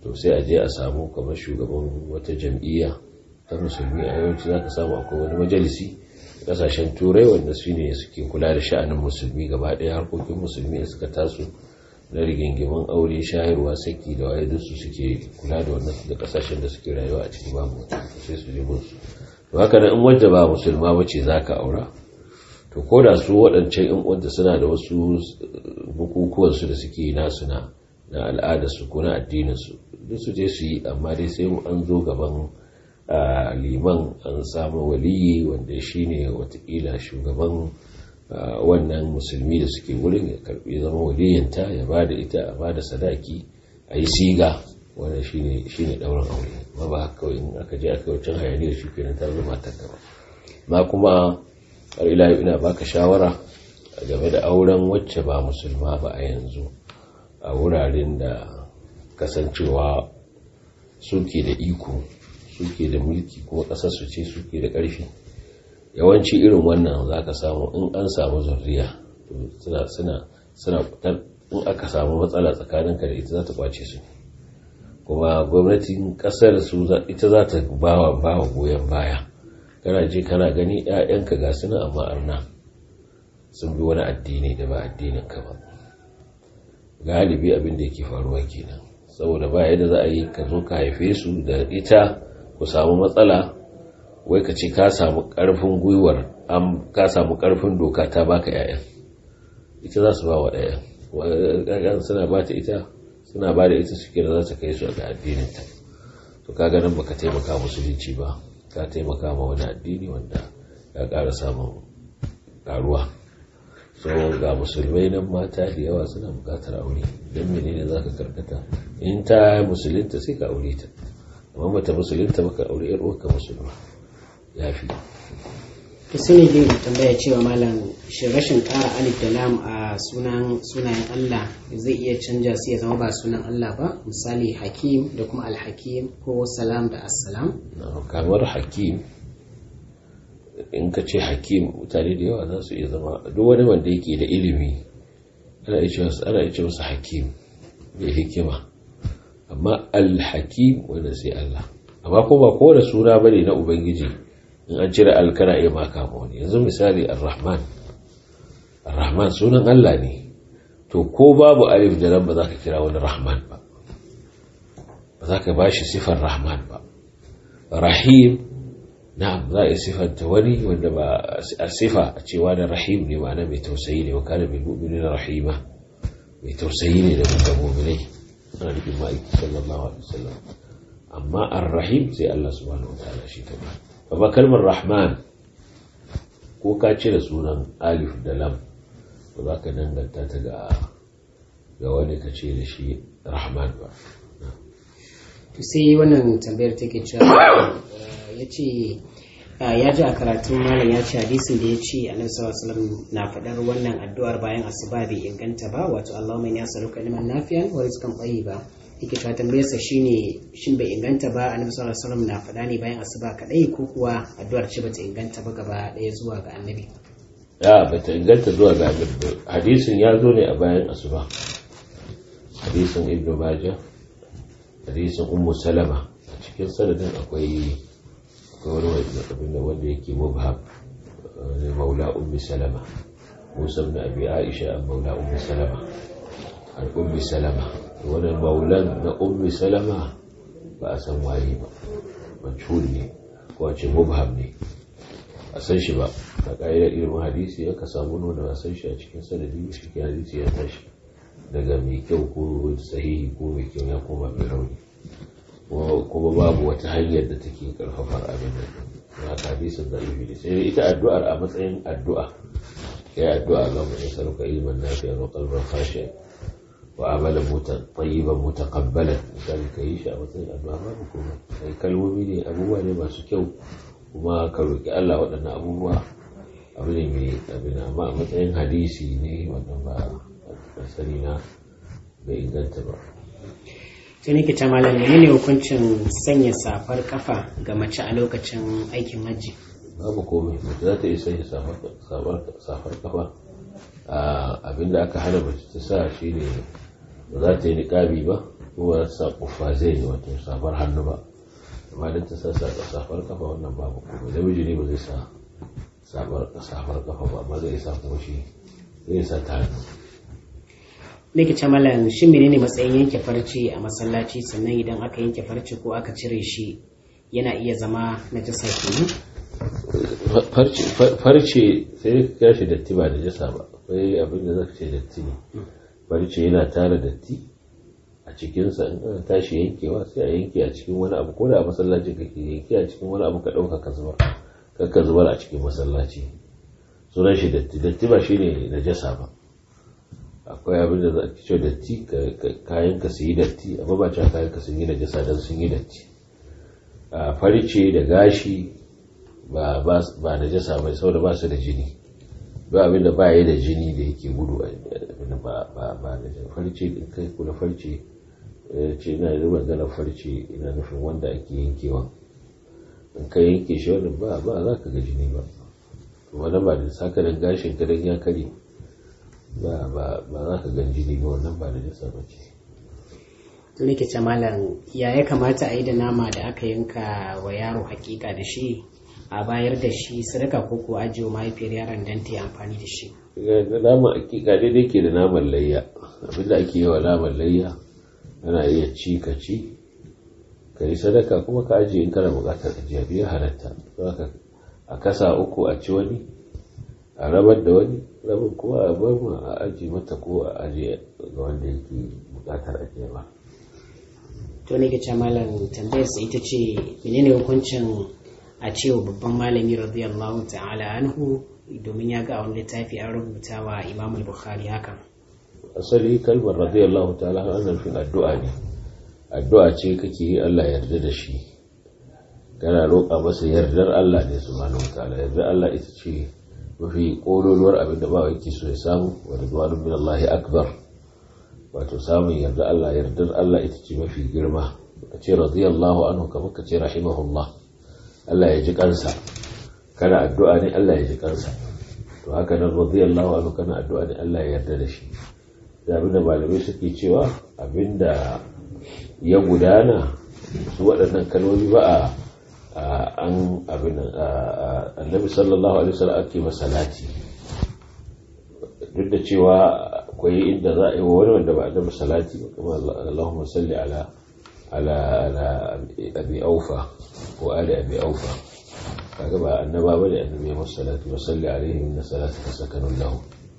to sai a je a samu kamar shugaban wata jam'iyya ta musulmi a yawanci za ka samu akwai wani majalisi kasashen turai wanda su ne suke kula da sha'anin musulmi gaba ɗaya harkokin musulmi da suka taso na rigingimin aure shayarwa saki da waye su suke kula da wannan da kasashen da suke rayuwa a cikin babu sai su ji musu to haka nan in wadda ba musulma ba ce za ka aura to ko da su waɗancan in wadda suna da wasu bukukuwan su da suke nasu na na al'adarsu ko na addininsu duk su je su yi amma dai sai an zo gaban liman an samu waliyi wanda shi ne watakila shugaban wannan musulmi da suke wurin ya karbi zama waliyanta ya ba da ita a ba da sadaki a yi siga wanda shi ne ɗaurin aure ma ba kawai in aka je aka wucin hayani da shi kenan ta zama ta gaba ma kuma har ila ina baka shawara game da auren wacce ba musulma ba a yanzu a wuraren da kasancewa suke da iko suke da mulki kuma ƙasar su ce suke da ƙarfi yawanci irin wannan za ka samu in an samu zurriya suna suna suna in aka samu matsala tsakaninka da ita za ta kwace su kuma gwamnatin ƙasar su ita za ta bawa bawa goyon baya kana je kana gani 'ya'yanka ga suna amma arna sun bi wani addini da ba addinin ka ba galibi abin da yake faruwa kenan saboda ba yadda za a yi ka zo ka haife su da ita ku samu matsala wai ka ce ka samu karfin gwiwar ka samu karfin doka ta baka yayan ita za su ba wa ɗayan suna ba ta ita suna ba da ita suke da za ta kai su ga addininta to ka ganin baka taimaka musulunci ba ka taimaka ma wani addini wanda ya ƙara samun ƙaruwa so ga musulmai nan mata da yawa suna bukatar aure don menene za ka karkata in ta musulunta sai ka aure ta amma mata musulunta baka aure yar uwarka musulma ya fi to sai ne zai tambaya cewa malam shi rashin ƙara alif da lam a sunan sunayen Allah zai iya canja su ya zama ba sunan Allah ba misali hakim da kuma alhakim ko salam da assalam kamar hakim in ka ce hakim mutane da yawa za su iya zama duk wani wanda yake da ilimi ana iya ce masa hakim mai hikima amma alhakim wanda sai Allah amma ko ba kowane suna bane na ubangiji in an cire alkana iya maka ma wani yanzu misali ar-rahman ar-rahman sunan Allah ne to ko babu alif da lam ba za ka kira wani rahman ba ba za ka bashi sifar rahman ba rahim na'am za a sifanta wani wanda ba a sifa a cewa da rahim ne ma'ana mai tausayi ne wa kana bil mu'minina rahima mai tausayi ne da mutum mu'minai ana nufin ma'aiki sallallahu alaihi wasallam amma ar-rahim sai Allah subhanahu wa ta'ala shi ta ba ba kalmar rahman ko ka cire sunan alif da lam ba za ka danganta ta ga ga wani ka ce da shi rahman ba to sai wannan tambayar take cewa ya ce ya ji a karatun malam ya ce hadisin da ya ce annabi sallallahu alaihi na faɗar wannan addu'ar bayan asuba bai inganta ba wato Allahumma inni as'aluka ilman nafi'an wa rizqan tayyiba yake cewa tambayar sa shine shin bai inganta ba annabi sallallahu alaihi wasallam na faɗa ne bayan asuba kadai ko kuwa addu'ar ce bata inganta ba gaba ɗaya zuwa ga annabi ya bata inganta zuwa ga annabi hadisin ya zo ne a bayan asuba hadisin ibnu majah hadisin ummu salama a cikin sanadin akwai wani abin wanda yake mubham maula ummi salama musa ibn abi aisha an maula ummi salama an ummi salama wani maulan na ummi salama ba a san waye ba majhul ne ko a ce mubham ne a san shi ba a ƙa'idar ilimin hadisi ya ka samu wanda ba san shi a cikin sanadi shi ke hadisi ya tashi daga mai kyau ko sahihi ko mai kyau ya koma mai rauni kuma babu wata hanyar da take karfafar abin da ya hadisin da ibi ne sai ita addu'ar a matsayin addu'a ya addu'a ga mu saruka ilman nafi'a wa qalban khashi'a wa amalan tayyiban mutaqabbalan dan kai shi a matsayin addu'a babu kuma sai kalmomi ne abubuwa ne masu kyau kuma ka roki Allah waɗannan abubuwa abu ne mai abin amma a matsayin hadisi ne wannan ba sani na bai inganta ba sai nake ta malam ne hukuncin sanya safar kafa ga mace a lokacin aikin hajji babu komai mace za ta iya sanya safar kafa abinda aka hana mace ta sa shi ne ba za ta yi niƙabi ba ko ba za ta sa ƙuffa zai yi wato safar hannu ba amma don ta sa safar kafa wannan babu kuma namiji ne ba zai sa safar kafa ba amma zai sa kuma shi zai sa ta hannu likita malam shin menene matsayin yanke farce a masallaci sannan idan aka yanke farce ko aka cire shi yana iya zama na jasa kenan farce sai ka kira shi datti ba da jasa ba akwai abin da zaka ce datti ne farce yana tara datti a cikinsa in aka tashi yankewa sai a yanke a cikin wani abu ko da a masallaci kake yanke a cikin wani abu ka ɗauka ka zubar ka zubar a cikin masallaci sunan shi datti datti ba shine najasa ba akwai abin da za ki ce datti kayan ka su yi datti amma ba cewa kayan ka sun yi najasa don sun yi datti a farce da gashi ba ba najasa bai saboda ba su da jini ba abin da ba yi da jini da yake gudu a ba ba ba da farce in kai kula farce ce ina da maganar farce ina nufin wanda ake yankewa in ka yanke shi wani ba ba za ka ga jini ba wani ba da sakarin gashin ka ya kare ba ba ba za ka ga jini ba wannan ba da jasa ba ce to nake ce malam ya ya kamata a yi da nama da aka yanka wa yaro hakika da shi a bayar da shi sadaka ko ko ajiye mahaifiyar yaron dan ta yi amfani da shi da naman hakika daidai ke da naman layya abinda ake yi wa naman layya ana iya ci ka ci ka yi sadaka kuma ka ajiye in kana bukatar ajiya biya halatta a kasa uku a ci wani a rabar da wani rabin kuma a bar mu a ajiye mata ko a ajiye ga wanda yake bukatar ajiya ba to ne ke malam tambayar sa ita ce menene hukuncin a cewa babban malami radiyallahu ta'ala anhu domin ya ga a wani littafi an rubuta wa imam bukhari hakan asali kalmar radiyallahu ta'ala ana nufin addu'a ne addu'a ce kake yi Allah yarda da shi kana roƙa masa yardar Allah ne subhanahu wataala yardar Allah ita ce mafi ƙololuwar abin da ba yake so ya samu wa ridwanun min Allah akbar wato samun yardar Allah yardar Allah ita ce mafi girma ka ce radiyallahu anhu kamar ka ce rahimahullah Allah ya ji kansa kana addu'a ne Allah ya ji kansa to haka nan radiyallahu anhu kana addu'a ne Allah ya yarda da shi da abinda malamai suke cewa abinda ya gudana su waɗannan kalmomi ba a an abin annabi sallallahu alaihi wasallam ake masalati duk da cewa akwai inda za a yi wa wani wanda ba annabi salati ba kuma Allahumma salli ala ala ala abi aufa ko ali abi aufa kaga ba annaba bane annabi ya masa salati wa salli alaihi inna salatuka sakanun lahu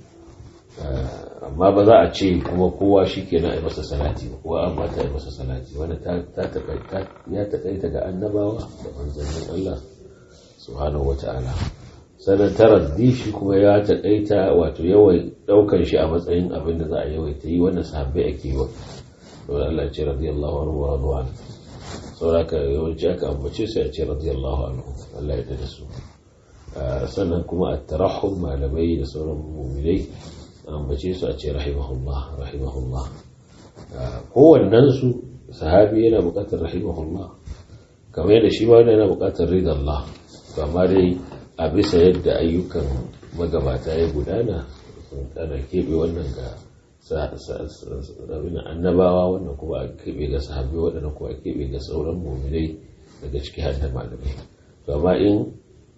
amma ba za a ce kuma kowa shi ke na masa salati ba kowa an bata masa salati wani ya taƙaita ga annabawa da manzannin Allah subhanahu wa ta'ala sannan taraddi shi kuma ya taƙaita wato yawan ɗaukar shi a matsayin abin da za a yawaita yi wannan sahabbai ake yi wa saboda Allah ce radiyallahu anhu wa radwan sauraka yawanci aka ambace sai a ce radiyallahu anhu Allah ya da su sannan kuma a tarahum malamai da sauran mu'minai ambace su a ce rahimahullah rahimahullah kowannen su sahabi yana bukatar rahimahullah kamar yadda shi ma yana bukatar ridallah amma dai a bisa yadda ayyukan magabata ya gudana ana keɓe wannan ga annabawa wannan kuma a keɓe ga sahabi waɗanda kuma a keɓe ga sauran muminai daga ciki har da malamai amma in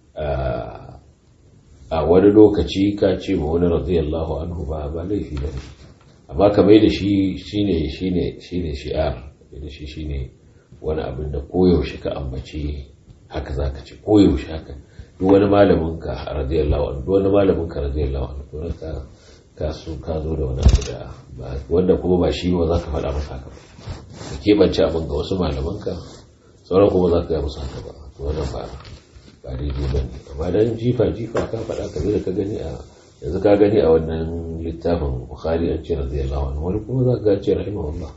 a wani lokaci ka ce ma wani radiyallahu anhu ba ba laifi ba ne amma ka mai da shi shine shine shine shi'ar da shi shine wani abin da koyaushe ka ambace haka za ka ce koyaushe haka duk wani malamin ka radiyallahu anhu duk wani malamin ka radiyallahu anhu to ka ka so ka zo da wani abu da wanda kuma ba shi ba za ka faɗa masa haka ba ka keɓance abin ga wasu malaman ka sauran kuma za ka gaya musu haka ba to wannan ba ba daidai ba ne amma dan jifa jifa ka faɗa ka da ka gani a yanzu ka gani a wannan littafin bukhari an ce radiyallahu anhu wani kuma za ka ga ce rahimahullah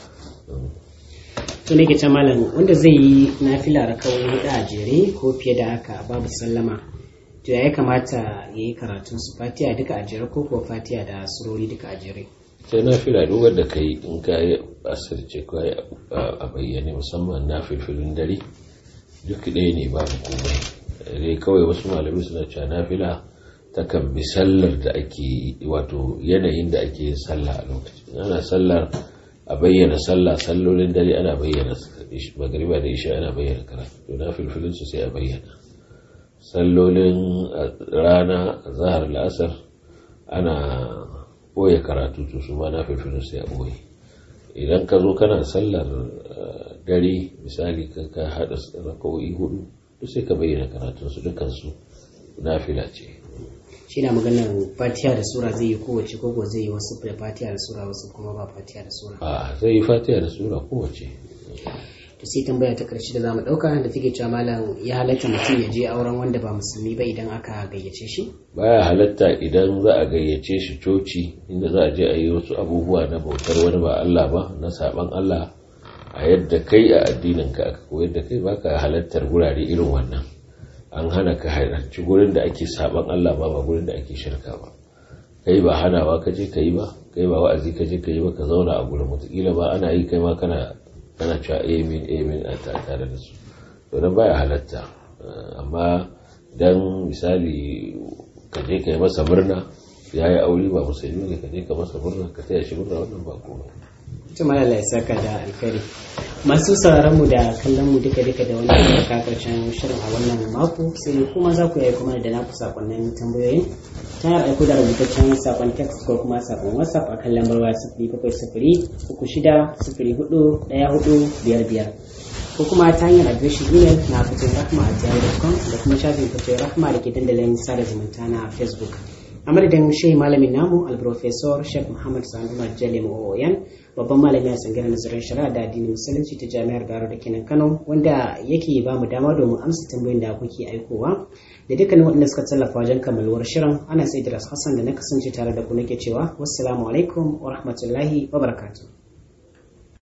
to ne ke malam wanda zai yi nafila rakawai hudu a jere ko fiye da haka babu sallama to ya kamata ya yi karatun su fatiya duka a jere ko kuwa fatiya da surori duka a jere sai nafila duk wanda ka yi in ka yi asirce ko a bayyane musamman na filfilin dare duk ɗaya ne babu komai dai kawai wasu malamai suna cewa nafila takan bi sallar da ake wato yanayin da ake yin sallah a lokacin ana sallar a bayyana sallah sallolin dare ana bayyana magariba da isha ana bayyana karatu to na filfilin su sai a bayyana sallolin rana zahar la'asar ana ɓoye karatu to su ma na filfilin sai a ɓoye idan ka zo kana sallar dare misali ka haɗa raka'o'i hudu duk sai ka bayyana karatunsu dukansu na fila ce shi na maganar fatiha da sura zai yi kowace ko zai yi wasu da fatiha da sura wasu kuma ba fatiha da sura a zai yi fatiha da sura kowace to sai tambaya ta karshe da zamu dauka da take cewa malam ya halatta mutum ya je auren wanda ba musulmi ba idan aka gayyace shi baya halatta idan za a gayyace shi coci inda za a je a yi wasu abubuwa na bautar wani ba Allah ba na saban Allah a yadda kai a addinin ka aka koyar da kai baka halattar gurare irin wannan an hana ka halarci gurin da ake saban Allah ba ba gurin da ake shirka ba kai ba hanawa ka je ka yi ba kai ba wa'azi ka je ka yi ba ka zauna a gurin wataƙila ba ana yi kai ma kana kana cewa amin amin a tare da su to dan baya halatta amma dan misali ka je ka yi masa murna ya yi aure ba musulmi ne ka je ka masa murna ka taya shi murna wannan ba komai tuma Allah ya saka da alkhairi masu sauraron mu da kallon mu duka duka da wannan ka karshen shirin a wannan mako sai kuma za ku yi kuma da naku sakonnin tambayoyin ta hanyar aiko da rubutaccen sakon text ko kuma sakon whatsapp a kan lambar waya sifiri bakwai sifiri uku shida sifiri hudu ɗaya hudu biyar biyar ko kuma ta hanyar adireshin email na fitin rahma a jihar.com da kuma shafin fitin rahma da ke dandalin sada zumunta na facebook a madadin shehi malamin namu alprofesor sheikh muhammad sanu majali ma'o'oyan babban malami a tsangirar nazarin shari'a da addinin musulunci ta jami'ar baro da kenan kano wanda yake ba mu dama domin amsa tambayoyin da kuke aikowa da dukkanin waɗanda suka tallafa wajen kammaluwar shirin ana sai hassan da na kasance tare da ku nake cewa wassalamu alaikum wa rahmatullahi wa barakatuh